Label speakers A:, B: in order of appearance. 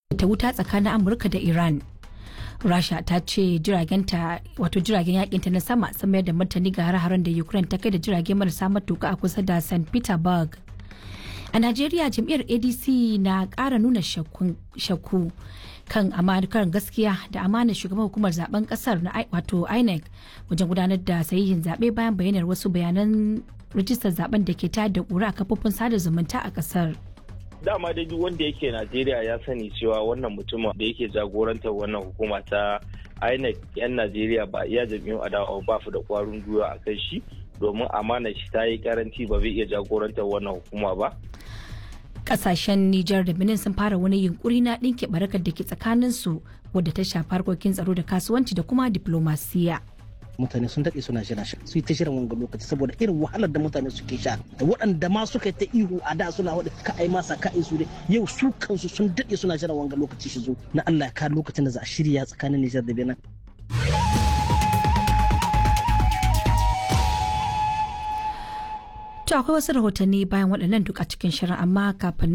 A: ta wuta tsakanin amurka da iran rasha ta ce jiragenta wato jiragen yakinta na sama sun mayar da martani ga har-haren da ukraine ta kai da jirage marasa matuka a kusa da st petersburg a najeriya jam'iyyar adc na kara nuna shakku kan amakar gaskiya da amanar shugaban hukumar zaben kasar na wato inec wajen gudanar da sahihin zaɓe bayan bayanar wasu bayanan rijistar zaben da ke tayar da ƙura a kafofin sada zumunta a kasar
B: dama dai duk wanda yake najeriya ya sani cewa wannan mutumin da yake jagorantar wannan hukuma ta inec yan najeriya ba iya jam'iyyun adawa ba su da kwarin gwiwa a kan shi domin amana shi ta yi karanci ba zai iya jagorantar wannan hukuma ba
A: kasashen Nijar da Benin sun fara wani yunkuri na ɗinke barakar da ke tsakanin su wadda ta shafi harkokin tsaro da kasuwanci da kuma diplomasiya.
C: mutane sun daɗe suna jira su yi ta shirin wanga lokaci saboda irin wahalar da mutane suke sha da waɗanda ma suka yi ta ihu a da suna waɗa ka ai masa ka su dai yau su kansu sun daɗe suna jira wanga lokaci shi zo na Allah ya ka lokacin da za a shirya tsakanin Nijar da Benin.
A: To akwai wasu rahotanni bayan waɗannan duk a cikin shirin amma kafin